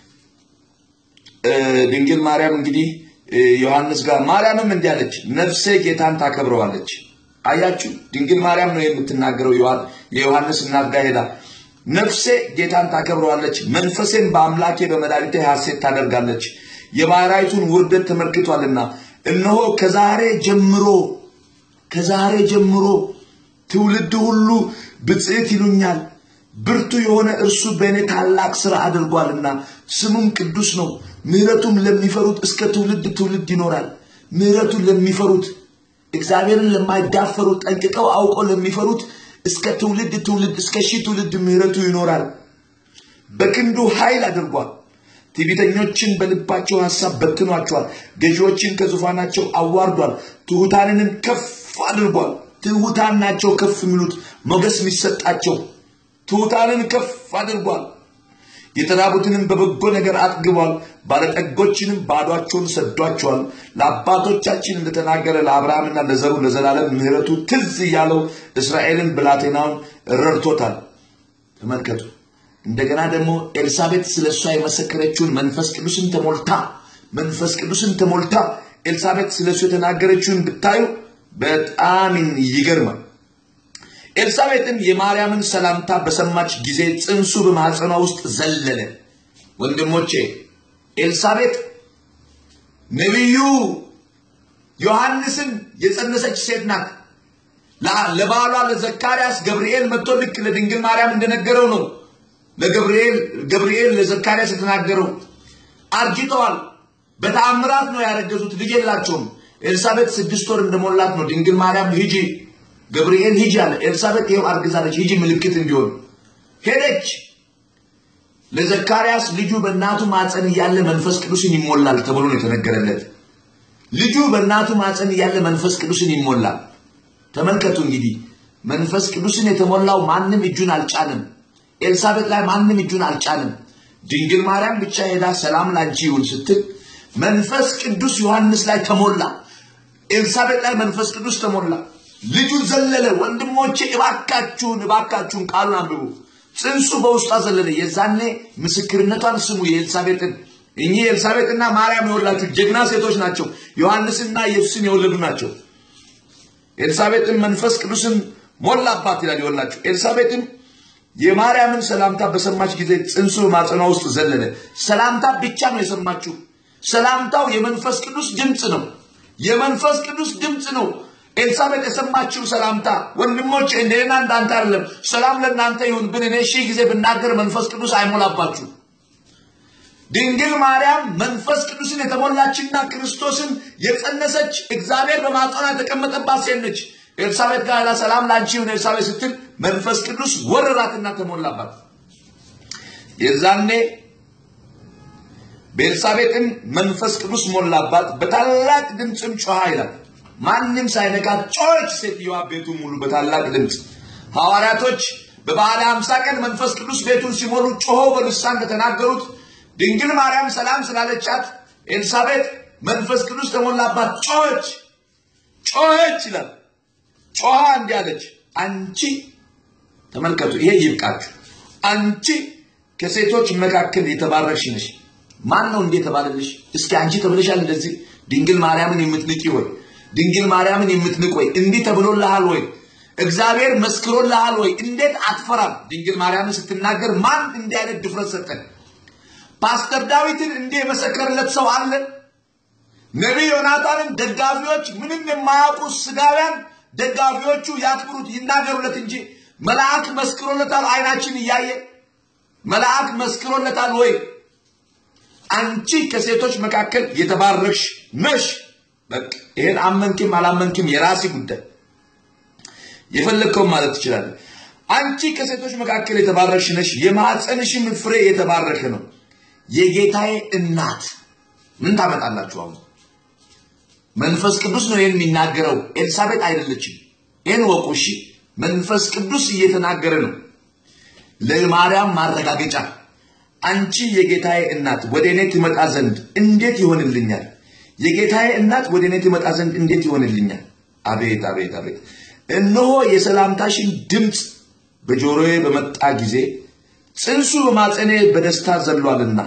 ድንግል ማርያም እንግዲህ ዮሐንስ ጋር ማርያምም እንዲህ አለች፣ ነፍሴ ጌታን ታከብረዋለች። አያችሁ፣ ድንግል ማርያም ነው የምትናገረው። የዮሐንስ እናት ጋር ሄዳ ነፍሴ ጌታን ታከብረዋለች፣ መንፈሴን በአምላኬ በመድኃኒቴ ሐሴት ታደርጋለች፣ የባሕራይቱን ውርደት ተመልክቷልና። እነሆ ከዛሬ ጀምሮ ከዛሬ ጀምሮ ትውልድ ሁሉ ብጽዕት ይሉኛል። ብርቱ የሆነ እርሱ በእኔ ታላቅ ሥራ አድርጓልና ስሙም ቅዱስ ነው። ምሕረቱም ለሚፈሩት እስከ ትውልድ ትውልድ ይኖራል። ምሕረቱን ለሚፈሩት እግዚአብሔርን ለማይዳፈሩ ጠንቅቀው አውቀው ለሚፈሩት እስከ ትውልድ ትውልድ እስከ ሺህ ትውልድ ምሕረቱ ይኖራል። በክንዱ ኃይል አድርጓል። ትዕቢተኞችን በልባቸው ሐሳብ በትኗቸዋል። ገዢዎችን ከዙፋናቸው አዋርዷል። ትሑታንንም ከፍ አድርጓል። ትሑታን ናቸው ከፍ የሚሉት ሞገስ የሚሰጣቸው ትሑታንን ከፍ አድርጓል። የተራቡትንም በበጎ ነገር አጥግቧል። ባለጠጎችንም ባዷቸውን ሰዷቸዋል። ለአባቶቻችን እንደተናገረ ለአብርሃምና ለዘሩ ለዘላለም ምሕረቱ ትዝ እያለው እስራኤልን ብላቴናውን ረድቶታል። ተመልከቱ። እንደገና ደግሞ ኤልሳቤጥ ስለ እሷ የመሰከረችውን መንፈስ ቅዱስን ተሞልታ መንፈስ ቅዱስን ተሞልታ ኤልሳቤጥ ስለ እሱ የተናገረችውን ብታዩ በጣም ይገርማል። ኤልሳቤጥም የማርያምን ሰላምታ በሰማች ጊዜ ጽንሱ በማኅፀኗ ውስጥ ዘለለ። ወንድሞቼ ኤልሳቤጥ ነቢዩ ዮሐንስን የጸነሰች ሴት ናት። ለባሏ ለዘካርያስ ገብርኤል መጥቶ ልክ ለድንግል ማርያም እንደነገረው ነው ለገብርኤል ገብርኤል ለዘካርያስ የተናገረው። አርጅተዋል። በተአምራት ነው ያረገዙት። ልጅ የላቸውም። ኤልሳቤጥ ስድስት ወር እንደሞላት ነው ድንግል ማርያም ሂጂ ገብርኤል ሂጂ አለ። ኤልሳቤጥ ይኸው አርግዛለች፣ ሂጂ ምልክት እንዲሆን ሄደች። ለዘካርያስ ልጁ በእናቱ ማፀን እያለ መንፈስ ቅዱስን ይሞላል ተብሎ ነው የተነገረለት። ልጁ በእናቱ ማፀን እያለ መንፈስ ቅዱስን ይሞላል። ተመልከቱ እንግዲህ መንፈስ ቅዱስን የተሞላው ማንም እጁን አልጫንም። ኤልሳቤጥ ላይ ማንም እጁን አልጫንም። ድንግል ማርያም ብቻ ሄዳ ሰላም ላንቺ ይሁን ስትል መንፈስ ቅዱስ ዮሐንስ ላይ ተሞላ። ኤልሳቤጥ ላይ መንፈስ ቅዱስ ተሞላ። ልጁ ዘለለ። ወንድሞቼ እባካችሁን እባካችሁን ቃሉን አንብቡ። ጽንሱ በውስጧ ዘለለ። የዛኔ ምስክርነቷን ስሙ። የኤልሳቤጥን እኚህ ኤልሳቤጥና ማርያም የወላችሁ ጀግና ሴቶች ናቸው። ዮሐንስና ኢየሱስን የወለዱ ናቸው። ኤልሳቤጥን መንፈስ ቅዱስን ሞላባት ይላል የወላችሁ። ኤልሳቤጥም የማርያምን ሰላምታ በሰማች ጊዜ ጽንሱ በማጸኗ ውስጥ ዘለለ። ሰላምታ ብቻ ነው የሰማችው። ሰላምታው የመንፈስ ቅዱስ ድምፅ ነው። የመንፈስ ቅዱስ ድምፅ ነው። ኤልሳቤጥ የሰማችው ሰላምታ ወንድሞች፣ እንደና እንዳንተ አይደለም። ሰላም ለእናንተ ይሁን ብን እኔ ሺህ ጊዜ ብናገር መንፈስ ቅዱስ አይሞላባችሁ። ድንግል ማርያም መንፈስ ቅዱስን የተሞላችና ክርስቶስን የጸነሰች እግዚአብሔር በማጸኗ የተቀመጠባት ሴት ነች። ኤልሳቤጥ ጋር ላ ሰላም ላንቺ ይሁን ኤልሳቤጥ ስትል መንፈስ ቅዱስ ወረራትና ተሞላባት። የዛኔ በኤልሳቤጥም መንፈስ ቅዱስ ሞላባት፣ በታላቅ ድምፅም ጮኻ ይላል። ማንም ሳይነካት ጮኸች ሴትዮዋ ቤቱን ሙሉ በታላቅ ድምፅ። ሐዋርያቶች በበዓለ ሃምሳ ቀን መንፈስ ቅዱስ ቤቱን ሲሞሉ ጮሆ በልሳን እንደተናገሩት ድንግል ማርያም ሰላም ስላለቻት ኤልሳቤጥ መንፈስ ቅዱስ ተሞላባት፣ ጮኸች ጮኸች ይላል። ጮኻ እንዲህ አለች፣ አንቺ ተመልከቱ፣ ይሄ ይብቃችሁ። አንቺ ከሴቶች መካከል የተባረክሽ ነሽ። ማን ነው እንዴ የተባለልሽ? እስኪ አንቺ ተብለሻል እንደዚህ? ድንግል ማርያምን የምትንቂ ወይ? ድንግል ማርያምን የምትንቅ ወይ? እንዲህ ተብሎልሃል ወይ? እግዚአብሔር መስክሮልሃል ወይ? እንዴት አትፈራም? ድንግል ማርያምን ስትናገር ማን እንዲህ አይነት ድፍረት ሰጠን? ፓስተር ዳዊትን እንዲህ የመሰከረለት ሰው አለ? ነቢይ ዮናታንን ደጋፊዎች ምንም የማያውቁ ስጋውያን ደጋፊዎቹ ያክብሩት ይናገሩለት እንጂ መልአክ መስክሮለታል። አይናችን እያየ መልአክ መስክሮለታል ወይ? አንቺ ከሴቶች መካከል የተባረክሽ ነሽ። በቃ ይሄን አመንክም አላመንክም የራሲ ጉዳይ፣ የፈለግከውን ማለት ትችላለህ። አንቺ ከሴቶች መካከል የተባረክሽ ነሽ፣ የማኅፀንሽም ፍሬ የተባረከ ነው። የጌታዬ እናት ምን ታመጣላችሁ አሁን? መንፈስ ቅዱስ ነው ይህን የሚናገረው፣ ኤልሳቤጥ አይደለችም። ይህን ወቁ እሺ። መንፈስ ቅዱስ እየተናገረ ነው ለማርያም ማረጋገጫ አንቺ የጌታዬ እናት ወደ እኔ ትመጣ ዘንድ እንዴት ይሆንልኛል? የጌታዬ እናት ወደ እኔ ትመጣ ዘንድ እንዴት ይሆንልኛል? አቤት አቤት አቤት! እነሆ የሰላምታሽን ድምፅ በጆሮዬ በመጣ ጊዜ ጽንሱ በማፀኔ በደስታ ዘሏልና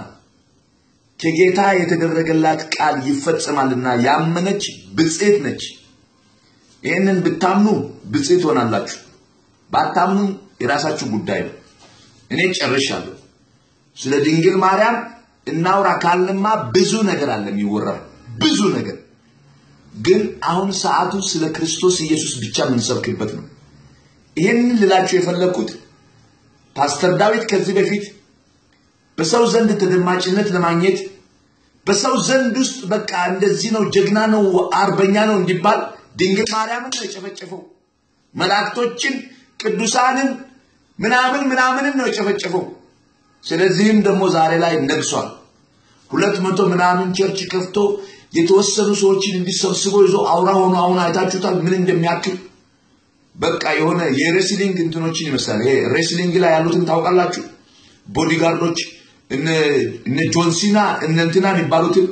ከጌታ የተደረገላት ቃል ይፈጸማልና ያመነች ብፅዕት ነች። ይህንን ብታምኑ ብፅዕት ሆናላችሁ፣ ባታምኑ የራሳችሁ ጉዳይ ነው። እኔ ጨርሻለሁ። ስለ ድንግል ማርያም እናውራ ካልንማ ብዙ ነገር አለ የሚወራ ብዙ ነገር። ግን አሁን ሰዓቱ ስለ ክርስቶስ ኢየሱስ ብቻ የምንሰብክበት ነው። ይህንን ልላችሁ የፈለግኩት ፓስተር ዳዊት ከዚህ በፊት በሰው ዘንድ ተደማጭነት ለማግኘት በሰው ዘንድ ውስጥ በቃ እንደዚህ ነው፣ ጀግና ነው፣ አርበኛ ነው እንዲባል ድንግል ማርያምን ነው የጨፈጨፈው። መላእክቶችን፣ ቅዱሳንን ምናምን ምናምንን ነው የጨፈጨፈው። ስለዚህም ደግሞ ዛሬ ላይ ነግሷል። ሁለት መቶ ምናምን ቸርች ከፍቶ የተወሰኑ ሰዎችን እንዲሰብስቦ ይዞ አውራ ሆኖ አሁን አይታችሁታል ምን እንደሚያክል በቃ የሆነ የሬስሊንግ እንትኖችን ይመስላል። ይሄ ሬስሊንግ ላይ ያሉትን ታውቃላችሁ? ቦዲጋርዶች እነ ጆንሲና እነ እንትና የሚባሉትን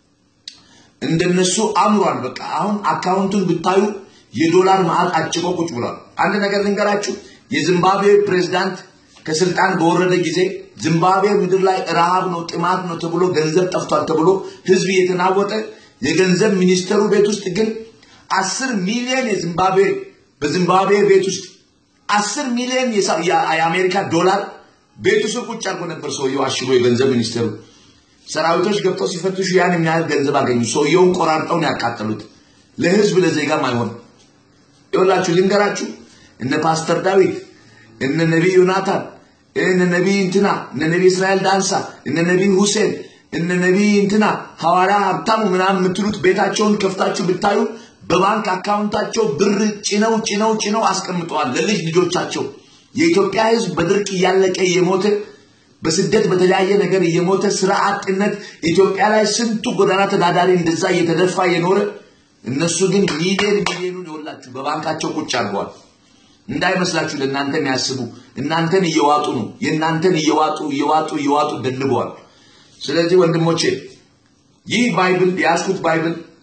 እንደነሱ አምሯል። በቃ አሁን አካውንቱን ብታዩ የዶላር ማዕት አጭቆ ቁጭ ብሏል። አንድ ነገር ልንገራችሁ። የዚምባብዌ ፕሬዝዳንት ከስልጣን በወረደ ጊዜ ዚምባብዌ ምድር ላይ ረሃብ ነው ጥማት ነው ተብሎ ገንዘብ ጠፍቷል ተብሎ ህዝብ እየተናወጠ የገንዘብ ሚኒስተሩ ቤት ውስጥ ግን አስር ሚሊዮን የዚምባብዌ በዚምባብዌ ቤት ውስጥ አስር ሚሊዮን የአሜሪካ ዶላር ቤቱ ስር ቁጭ አድርጎ ነበር ሰውየው አሽጎ የገንዘብ ሚኒስተሩ ሰራዊቶች ገብተው ሲፈትሹ ያን የሚያህል ገንዘብ አገኙ። ሰውየውን ቆራርጠው ነው ያቃጠሉት። ለህዝብ ለዜጋም አይሆን። ይኸውላችሁ ልንገራችሁ፣ እነ ፓስተር ዳዊት እነ ነቢይ ዮናታን እነ ነቢይ እንትና እነ ነቢይ እስራኤል ዳንሳ እነ ነቢይ ሁሴን እነ ነቢይ እንትና ሐዋርያ ሀብታሙ ምናምን የምትሉት ቤታቸውን ከፍታችሁ ብታዩ በባንክ አካውንታቸው ብር ጭነው ጭነው ጭነው አስቀምጠዋል ለልጅ ልጆቻቸው። የኢትዮጵያ ህዝብ በድርቅ እያለቀ እየሞተ በስደት በተለያየ ነገር እየሞተ ስራ አጥነት ኢትዮጵያ ላይ ስንቱ ጎዳና ተዳዳሪ እንደዛ እየተደፋ የኖረ እነሱ ግን ሚሊዮን ሚሊዮኑን ይወላችሁ በባንካቸው ቁጭ አድርገዋል። እንዳይመስላችሁ ለእናንተ የሚያስቡ እናንተን እየዋጡ ነው። የእናንተን እየዋጡ እየዋጡ እየዋጡ ደልበዋል። ስለዚህ ወንድሞቼ ይህ ባይብል የያዝኩት ባይብል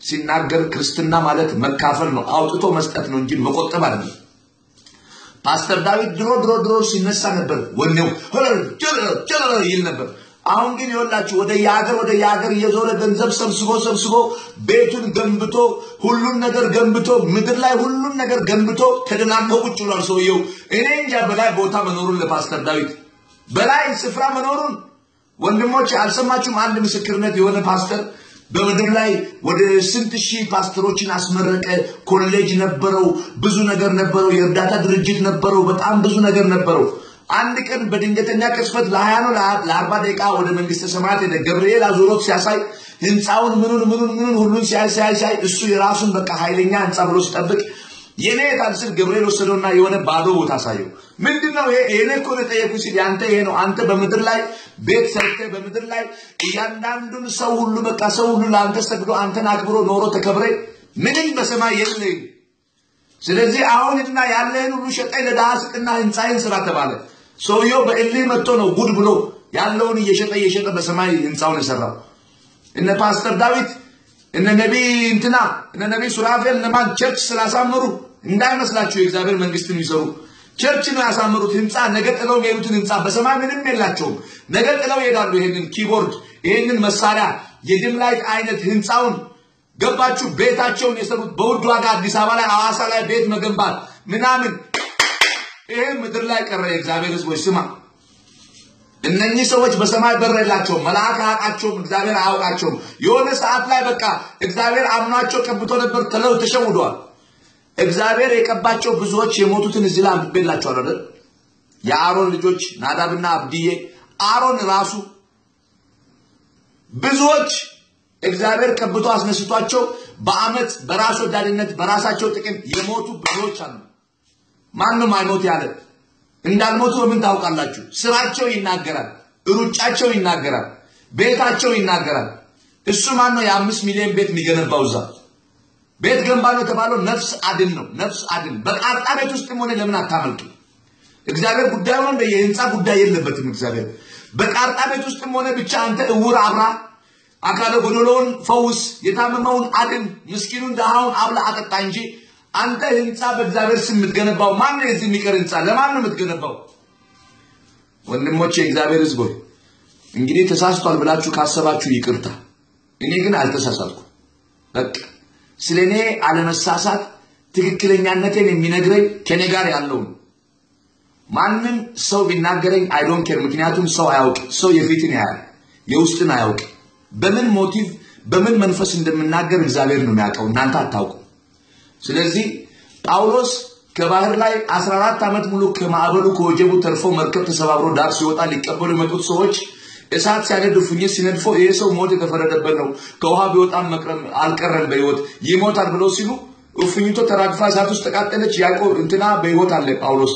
ሲናገር ክርስትና ማለት መካፈል ነው፣ አውጥቶ መስጠት ነው እንጂ መቆጠብ አይደለም። ፓስተር ዳዊት ድሮ ድሮ ድሮ ሲነሳ ነበር ወኔው ይል ነበር። አሁን ግን ይወላችሁ ወደ የሀገር ወደ የሀገር እየዞረ ገንዘብ ሰብስቦ ሰብስቦ ቤቱን ገንብቶ ሁሉን ነገር ገንብቶ ምድር ላይ ሁሉን ነገር ገንብቶ ተደናንቆ ቁጭ ብሏል ሰውየው። እኔ እንጃ በላይ ቦታ መኖሩን ለፓስተር ዳዊት በላይ ስፍራ መኖሩን ወንድሞች አልሰማችሁም? አንድ ምስክርነት የሆነ ፓስተር በምድር ላይ ወደ ስንት ሺህ ፓስተሮችን አስመረቀ። ኮሌጅ ነበረው፣ ብዙ ነገር ነበረው፣ የእርዳታ ድርጅት ነበረው፣ በጣም ብዙ ነገር ነበረው። አንድ ቀን በድንገተኛ ቅጽበት ለሀያ ነው ለአርባ ደቂቃ ወደ መንግስተ ሰማያት ሄደ። ገብርኤል አዙሮት ሲያሳይ ህንፃውን ምኑን ምኑን ምኑን ሁሉን ሲያይ ሲያይ ሲያይ እሱ የራሱን በቃ ኃይለኛ ህንፃ ብሎ ሲጠብቅ የኔ የታል ስል ገብርኤል ወሰደውና የሆነ ባዶ ቦታ አሳየው። ምንድን ነው ይሄ? እኔ እኮ ነው የጠየኩህ ሲል ያንተ ይሄ ነው። አንተ በምድር ላይ ቤት ሰርተህ በምድር ላይ እያንዳንዱን ሰው ሁሉ በቃ ሰው ሁሉ ለአንተ ሰግዶ አንተን አክብሮ ኖሮ ተከብረ ምንም በሰማይ የለህም። ስለዚህ አሁንና ያለህን ሁሉ ሸጠኝ ለድሃ ስጥና ህንፃዬን ስራ ተባለ። ሰውየው በእልህ መጥቶ ነው ጉድ ብሎ ያለውን እየሸጠ እየሸጠ በሰማይ ህንፃውን የሰራው። እነ ፓስተር ዳዊት እነ ነቢይ እንትና እነ ነቢይ ሱራፌል እነማን ቸርች ስላሳመሩ እንዳይመስላችሁ የእግዚአብሔር መንግስትን የሚሰሩ ቸርች ነው ያሳመሩት። ህንፃ ነገ ጥለው የሚሄዱትን ህንፃ በሰማይ ምንም የላቸውም። ነገ ጥለው ይሄዳሉ። ይሄንን ኪቦርድ፣ ይሄንን መሳሪያ፣ የድም ላይት አይነት ህንፃውን ገባችሁ? ቤታቸውን የሰሩት በውድ ዋጋ አዲስ አበባ ላይ ሐዋሳ ላይ ቤት መገንባት ምናምን፣ ይሄ ምድር ላይ ቀረ። የእግዚአብሔር ህዝቦች ስማ፣ እነኚህ ሰዎች በሰማይ በር የላቸውም። መልአክ አያውቃቸውም። እግዚአብሔር አያውቃቸውም። የሆነ ሰዓት ላይ በቃ እግዚአብሔር አምኗቸው ቀብቶ ነበር፣ ተለው ተሸውደዋል። እግዚአብሔር የቀባቸው ብዙዎች የሞቱትን እዚህ ላይ አንብቤላችኋል አይደል? የአሮን ልጆች ናዳብና አብድዬ፣ አሮን ራሱ ብዙዎች እግዚአብሔር ቀብቶ አስነስቷቸው በአመት በራስ ወዳድነት በራሳቸው ጥቅም የሞቱ ብዙዎች አሉ። ማንም አይሞት ያለ እንዳልሞቱ በምን ታውቃላችሁ? ስራቸው ይናገራል፣ ሩጫቸው ይናገራል፣ ቤታቸው ይናገራል። እሱ ማን ነው? የአምስት ሚሊዮን ቤት የሚገነባው እዛ ቤት ገንባ ነው የተባለው ነፍስ አድን ነው። ነፍስ አድን በቃጣ ቤት ውስጥም ሆነ ለምን አታመልጡ? እግዚአብሔር ጉዳዩ ነው። የህንፃ ጉዳይ የለበትም። እግዚአብሔር በቃጣ ቤት ውስጥም ሆነ ብቻ አንተ እውር አብራ፣ አካለ ጎደሎውን ፈውስ፣ የታመመውን አድን፣ ምስኪኑን ድሃውን አብላ አጠጣ እንጂ አንተ ህንፃ በእግዚአብሔር ስም የምትገነባው ማን ነው? የዚህ የሚቀር ህንፃ ለማን ነው የምትገነባው? ወንድሞቼ የእግዚአብሔር ህዝቦች እንግዲህ ተሳስቷል ብላችሁ ካሰባችሁ ይቅርታ። እኔ ግን አልተሳሳትኩም። በቃ ስለ እኔ አለመሳሳት ትክክለኛነቴን የሚነግረኝ ከኔ ጋር ያለው ነው። ማንም ሰው ቢናገረኝ አይዶን ኬር። ምክንያቱም ሰው አያውቅ። ሰው የፊትን ያያል፣ የውስጥን አያውቅ። በምን ሞቲቭ በምን መንፈስ እንደምናገር እግዚአብሔር ነው የሚያውቀው፣ እናንተ አታውቁ። ስለዚህ ጳውሎስ ከባህር ላይ 14 ዓመት ሙሉ ከማዕበሉ ከወጀቡ ተርፎ መርከብ ተሰባብሮ ዳር ሲወጣ ሊቀበሉ የመጡት ሰዎች እሳት ሲያነድ እፉኝት ሲነድፎ ይሄ ሰው ሞት የተፈረደበት ነው፣ ከውሃ ቢወጣም አልቀረም በህይወት ይሞታል ብለው ሲሉ እፉኝቶ ተራግፋ እሳት ውስጥ ተቃጠለች። ያዕቆብ እንትና በህይወት አለ። ጳውሎስ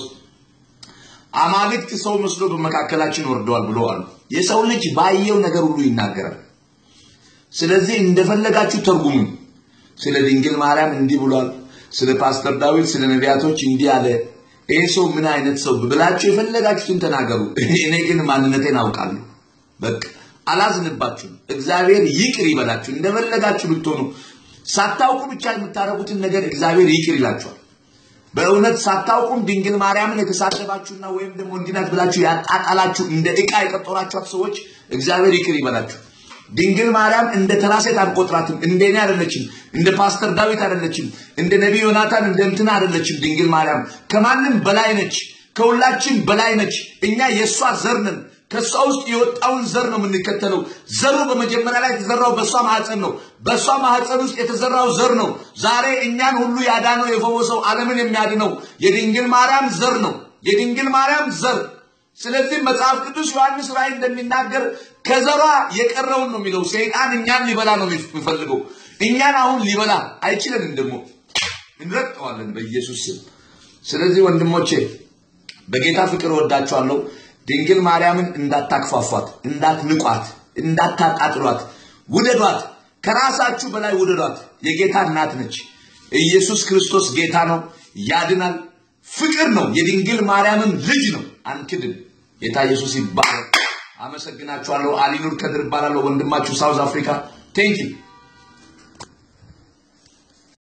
አማልክት ሰው መስሎ በመካከላችን ወርደዋል ብሎ አሉ። የሰው ልጅ ባየው ነገር ሁሉ ይናገራል። ስለዚህ እንደፈለጋችሁ ተርጉሙ። ስለ ድንግል ማርያም እንዲህ ብሏል፣ ስለ ፓስተር ዳዊት፣ ስለ ነቢያቶች እንዲህ አለ። ይሄ ሰው ምን አይነት ሰው ብላችሁ የፈለጋችሁትን ተናገሩ። እኔ ግን ማንነቴን አውቃለሁ። በቃ አላዝንባችሁም። እግዚአብሔር ይቅር ይበላችሁ። እንደፈለጋችሁ ብትሆኑ ሳታውቁ ብቻ የምታደርጉትን ነገር እግዚአብሔር ይቅር ይላችኋል። በእውነት ሳታውቁም ድንግል ማርያምን የተሳደባችሁና ወይም ደግሞ እንዲናት ብላችሁ ያጣጣላችሁ እንደ ዕቃ የቀጠሯችኋት ሰዎች እግዚአብሔር ይቅር ይበላችሁ። ድንግል ማርያም እንደ ተራ ሴት አንቆጥራትም። እንደ እኔ አይደለችም። እንደ ፓስተር ዳዊት አይደለችም። እንደ ነቢይ ዮናታን እንደ እንትና አይደለችም። ድንግል ማርያም ከማንም በላይ ነች። ከሁላችን በላይ ነች። እኛ የእሷ ዘር ነን። ከእሷ ውስጥ የወጣውን ዘር ነው የምንከተለው። ዘሩ በመጀመሪያ ላይ የተዘራው በእሷ ማህፀን ነው። በእሷ ማህፀን ውስጥ የተዘራው ዘር ነው ዛሬ እኛን ሁሉ ያዳነው የፈወሰው ዓለምን የሚያድነው የድንግል ማርያም ዘር ነው። የድንግል ማርያም ዘር ስለዚህ መጽሐፍ ቅዱስ ዮሐንስ ራእይ እንደሚናገር ከዘሯ የቀረውን ነው የሚለው። ሰይጣን እኛን ሊበላ ነው የሚፈልገው። እኛን አሁን ሊበላ አይችልንም፣ ደግሞ እንረግጠዋለን በኢየሱስ ስም። ስለዚህ ወንድሞቼ በጌታ ፍቅር ወዳችኋለሁ። ድንግል ማርያምን እንዳታክፋፏት፣ እንዳትንቋት፣ እንዳታጣጥሏት፣ ውደዷት። ከራሳችሁ በላይ ውደዷት። የጌታ እናት ነች። ኢየሱስ ክርስቶስ ጌታ ነው፣ ያድናል። ፍቅር ነው። የድንግል ማርያምም ልጅ ነው። አንክድም። ጌታ ኢየሱስ ይባረክ። አመሰግናችኋለሁ። አሊኑር ከድር እባላለሁ። ወንድማችሁ ሳውዝ አፍሪካ ቴንኪው